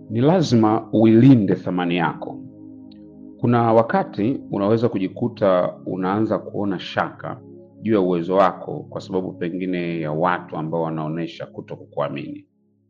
Ni lazima uilinde thamani yako. Kuna wakati unaweza kujikuta unaanza kuona shaka juu ya uwezo wako kwa sababu pengine ya watu ambao wanaonyesha kuto kukuamini.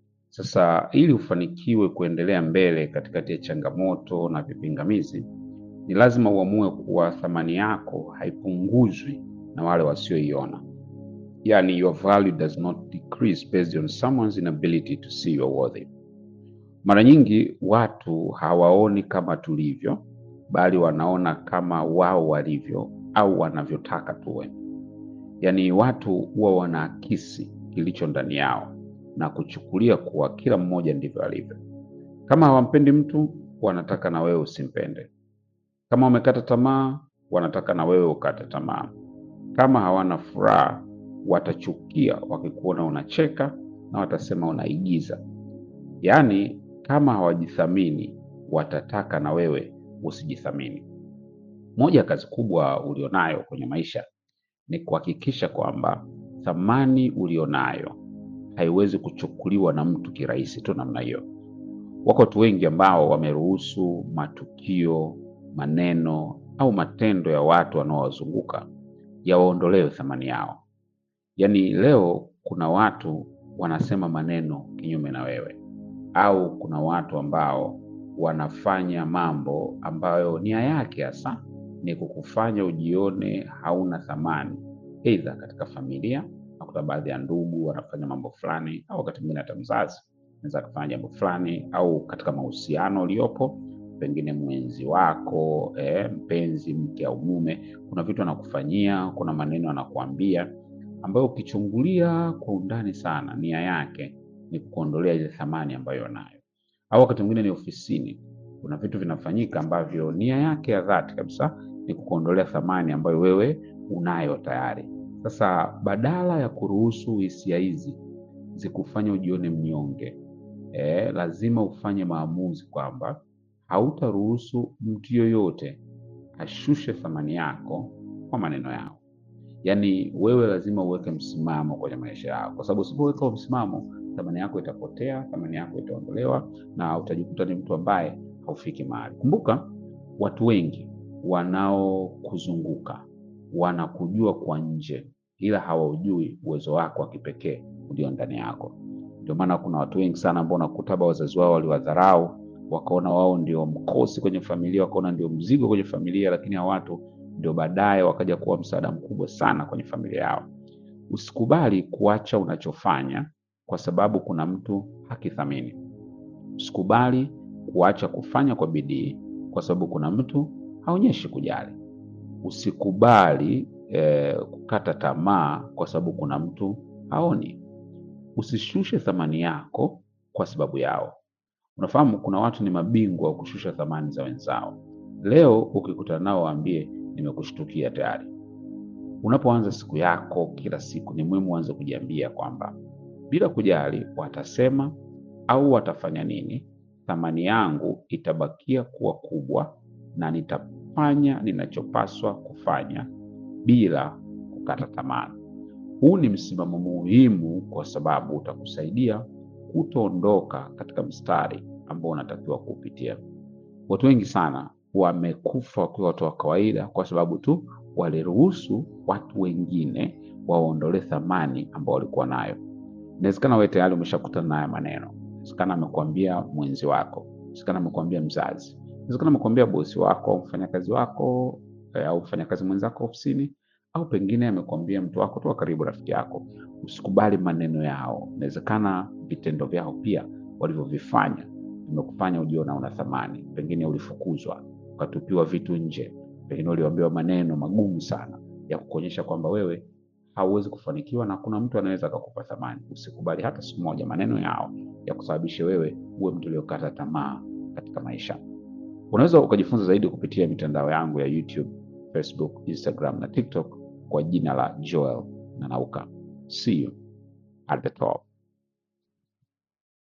Sasa ili ufanikiwe kuendelea mbele katikati ya changamoto na vipingamizi, ni lazima uamue kuwa thamani yako haipunguzwi na wale wasioiona. Yani, your value does not decrease based on someone's inability to see your worthy. Mara nyingi watu hawaoni kama tulivyo, bali wanaona kama wao walivyo au wanavyotaka tuwe. Yaani watu huwa wanaakisi kilicho ndani yao na kuchukulia kuwa kila mmoja ndivyo alivyo. Kama hawampendi mtu, wanataka na wewe usimpende. Kama wamekata tamaa, wanataka na wewe ukate tamaa. Kama hawana furaha, watachukia wakikuona unacheka na watasema unaigiza. Yaani kama hawajithamini, watataka na wewe usijithamini. Moja ya kazi kubwa ulionayo kwenye maisha ni kuhakikisha kwamba thamani ulionayo haiwezi kuchukuliwa na mtu kirahisi tu namna hiyo. Wako watu wengi ambao wameruhusu matukio, maneno au matendo ya watu wanaowazunguka yawaondolewe thamani yao. Yaani leo kuna watu wanasema maneno kinyume na wewe, au kuna watu ambao wanafanya mambo ambayo nia yake hasa ni kukufanya ujione hauna thamani, aidha katika familia. Nakuta baadhi ya ndugu wanafanya mambo fulani, au wakati mwingine hata mzazi anaweza akafanya jambo fulani, au katika mahusiano uliopo, pengine mwenzi wako eh, mpenzi, mke au mume, kuna vitu anakufanyia, kuna maneno anakuambia ambayo ukichungulia kwa undani sana, nia yake ni kukuondolea ile thamani ambayo unayo. Au wakati mwingine ni ofisini, kuna vitu vinafanyika ambavyo nia yake ya dhati kabisa ni kukuondolea thamani ambayo wewe unayo tayari. Sasa badala ya kuruhusu hisia hizi zikufanya ujione mnyonge, eh, lazima ufanye maamuzi kwamba hautaruhusu mtu yoyote ashushe thamani yako kwa maneno yao. Yaani wewe lazima uweke msimamo kwenye maisha yako, kwa sababu usipoweka msimamo, thamani yako itapotea, thamani yako itaondolewa na utajikuta ni mtu ambaye haufiki mahali. Kumbuka, watu wengi wanaokuzunguka wanakujua kwa nje, ila hawaujui uwezo wako wa kipekee ulio ndani yako. Ndio maana kuna watu wengi sana ambao unakuta labda wazazi wao waliwadharau, wakaona wao ndio mkosi kwenye familia, wakaona ndio mzigo kwenye familia, lakini hao watu ndio baadaye wakaja kuwa msaada mkubwa sana kwenye familia yao. Usikubali kuacha unachofanya kwa sababu kuna mtu hakithamini. Usikubali kuacha kufanya kwa bidii kwa sababu kuna mtu haonyeshi kujali. Usikubali eh, kukata tamaa kwa sababu kuna mtu haoni. Usishushe thamani yako kwa sababu yao. Unafahamu, kuna watu ni mabingwa wa kushusha thamani za wenzao. Leo ukikutana nao, waambie nimekushtukia tayari. Unapoanza siku yako kila siku, ni muhimu uanze kujiambia kwamba bila kujali watasema au watafanya nini, thamani yangu itabakia kuwa kubwa na nitafanya ninachopaswa kufanya bila kukata tamaa. Huu ni msimamo muhimu kwa sababu utakusaidia kutoondoka katika mstari ambao unatakiwa kuupitia. Watu wengi sana wamekufa wakiwa watu wa kawaida kwa sababu tu waliruhusu watu wengine waondolee thamani ambao walikuwa nayo. Inawezekana wewe tayari umeshakutana na haya maneno. Inawezekana amekwambia mwenzi wako, inawezekana amekwambia mzazi, inawezekana amekwambia bosi wako au mfanyakazi wako eh, au mfanyakazi mwenzako ofisini, au pengine amekwambia mtu wako tu wa karibu, rafiki yako. Usikubali maneno yao. Inawezekana vitendo vyao pia walivyovifanya vimekufanya ujiona una thamani. Pengine ulifukuzwa, ukatupiwa vitu nje, pengine uliambiwa maneno magumu sana ya kukuonyesha kwamba wewe hauwezi kufanikiwa na kuna mtu anaweza akakupa thamani. Usikubali hata siku moja maneno yao ya kusababisha wewe uwe mtu uliokata tamaa katika maisha. Unaweza ukajifunza zaidi kupitia mitandao yangu ya YouTube, Facebook, Instagram na TikTok kwa jina la Joel Nanauka. See you at the top.